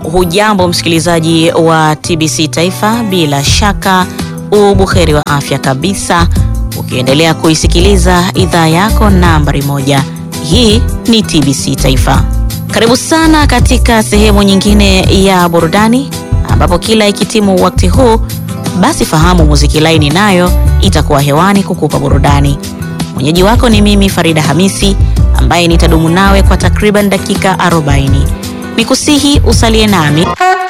Hujambo msikilizaji wa TBC Taifa, bila shaka ubuheri wa afya kabisa, ukiendelea kuisikiliza idhaa yako nambari moja. Hii ni TBC Taifa. Karibu sana katika sehemu nyingine ya burudani, ambapo kila ikitimu wakati huu, basi fahamu muziki laini nayo itakuwa hewani kukupa burudani. Mwenyeji wako ni mimi Farida Hamisi ambaye nitadumu nawe kwa takriban dakika 40. Nikusihi usalie nami